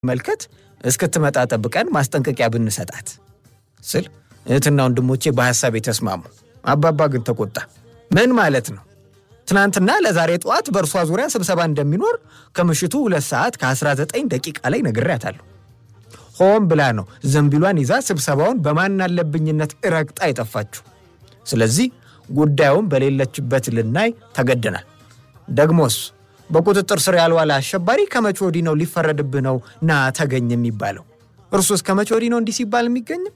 መልከት እስክትመጣ ጠብቀን ማስጠንቀቂያ ብንሰጣት ስል እህትና ወንድሞቼ በሐሳብ የተስማሙ። አባባ ግን ተቆጣ። ምን ማለት ነው? ትናንትና ለዛሬ ጠዋት በእርሷ ዙሪያ ስብሰባ እንደሚኖር ከምሽቱ ሁለት ሰዓት ከ19 ደቂቃ ላይ ነግሬያታለሁ። ሆን ብላ ነው ዘንቢሏን ይዛ ስብሰባውን በማናለብኝነት እረግጣ የጠፋችሁ። ስለዚህ ጉዳዩን በሌለችበት ልናይ ተገደናል። ደግሞስ በቁጥጥር ስር ያልዋለ አሸባሪ ከመቼ ወዲህ ነው ሊፈረድብህ ነው ና ተገኝ የሚባለው? እርሱስ ከመቼ ወዲህ ነው እንዲህ ሲባል የሚገኝም?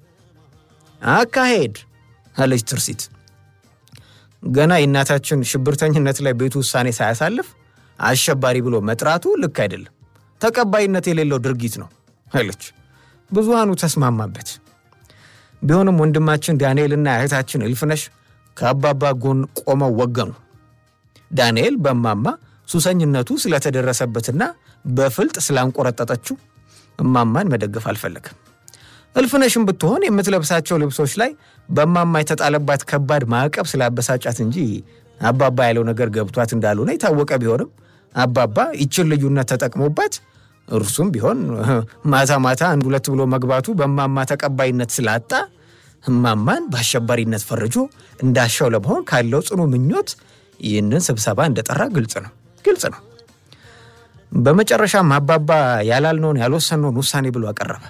አካሄድ አለች ትርሲት። ገና የእናታችን ሽብርተኝነት ላይ ቤቱ ውሳኔ ሳያሳልፍ አሸባሪ ብሎ መጥራቱ ልክ አይደለም፣ ተቀባይነት የሌለው ድርጊት ነው አለች። ብዙሃኑ ተስማማበት። ቢሆንም ወንድማችን ዳንኤልና እህታችን እልፍነሽ ከአባባ ጎን ቆመው ወገኑ። ዳንኤል በማማ ሱሰኝነቱ ስለተደረሰበትና በፍልጥ ስላንቆረጠጠችው እማማን መደገፍ አልፈለግም። እልፍነሽም ብትሆን የምትለብሳቸው ልብሶች ላይ በማማ የተጣለባት ከባድ ማዕቀብ ስላበሳጫት እንጂ አባባ ያለው ነገር ገብቷት እንዳልሆነ የታወቀ ቢሆንም አባባ ይችን ልዩነት ተጠቅሞባት እርሱም ቢሆን ማታ ማታ አንድ ሁለት ብሎ መግባቱ በማማ ተቀባይነት ስላጣ እማማን በአሸባሪነት ፈርጆ እንዳሻው ለመሆን ካለው ጽኑ ምኞት ይህንን ስብሰባ እንደጠራ ግልጽ ነው ግልጽ ነው። በመጨረሻም አባባ ያላልነውን ያልወሰነውን ውሳኔ ብሎ አቀረበ።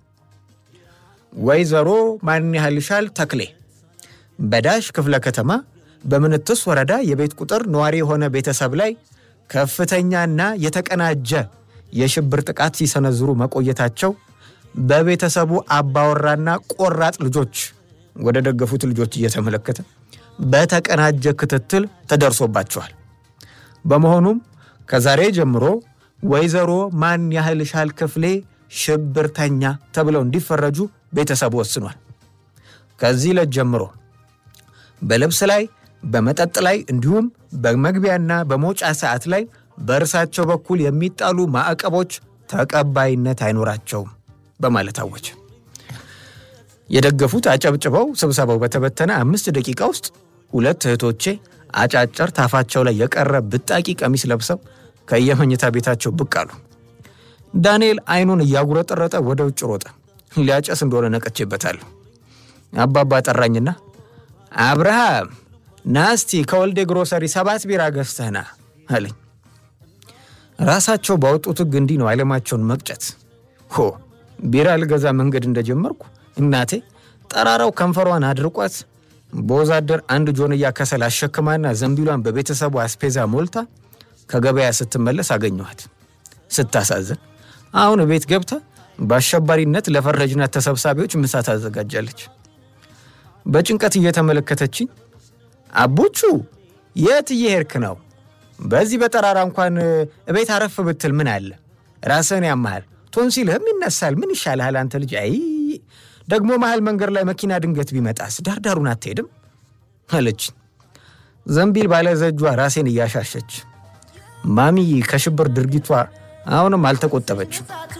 ወይዘሮ ማን ያህልሻል ተክሌ በዳሽ ክፍለ ከተማ በምንትስ ወረዳ የቤት ቁጥር ነዋሪ የሆነ ቤተሰብ ላይ ከፍተኛና የተቀናጀ የሽብር ጥቃት ሲሰነዝሩ መቆየታቸው በቤተሰቡ አባወራና ቆራጥ ልጆች ወደ ደገፉት ልጆች እየተመለከተ በተቀናጀ ክትትል ተደርሶባቸዋል። በመሆኑም ከዛሬ ጀምሮ ወይዘሮ ማን ያህልሻል ክፍሌ ሽብርተኛ ተብለው እንዲፈረጁ ቤተሰቡ ወስኗል። ከዚህ ዕለት ጀምሮ በልብስ ላይ፣ በመጠጥ ላይ እንዲሁም በመግቢያና በመውጫ ሰዓት ላይ በእርሳቸው በኩል የሚጣሉ ማዕቀቦች ተቀባይነት አይኖራቸውም በማለት አወጀ። የደገፉት አጨብጭበው ስብሰባው በተበተነ አምስት ደቂቃ ውስጥ ሁለት እህቶቼ አጫጭር ታፋቸው ላይ የቀረ ብጣቂ ቀሚስ ለብሰው ከየመኝታ ቤታቸው ብቅ አሉ። ዳንኤል አይኑን እያጉረጠረጠ ወደ ውጭ ሮጠ። ሊያጨስ እንደሆነ ነቀቼበታለሁ። አባባ ጠራኝና አብርሃም ናስቲ ከወልዴ ግሮሰሪ ሰባት ቢራ ገዝተህና አለኝ። ራሳቸው ባወጡት ሕግ እንዲህ ነው ዓለማቸውን መቅጨት። ሆ ቢራ ልገዛ መንገድ እንደጀመርኩ እናቴ ጠራራው ከንፈሯን አድርቋት በወዛደር አንድ ጆንያ ከሰል አሸክማና ዘንቢሏን በቤተሰቡ አስፔዛ ሞልታ ከገበያ ስትመለስ አገኘኋት። ስታሳዝን አሁን ቤት ገብታ በአሸባሪነት ለፈረጅናት ተሰብሳቢዎች ምሳ ታዘጋጃለች። በጭንቀት እየተመለከተችኝ አቦቹ የት እየሄድክ ነው? በዚህ በጠራራ እንኳን እቤት አረፍ ብትል ምን አለ? ራስህን ያመሃል፣ ቶንሲልህም ይነሳል። ምን ይሻልሃል አንተ ልጅ? አይ ደግሞ መሀል መንገድ ላይ መኪና ድንገት ቢመጣስ ዳርዳሩን አትሄድም? አለች ዘንቢል ባለዘጇ ራሴን እያሻሸች። ማሚ ከሽብር ድርጊቷ አሁንም አልተቆጠበችም።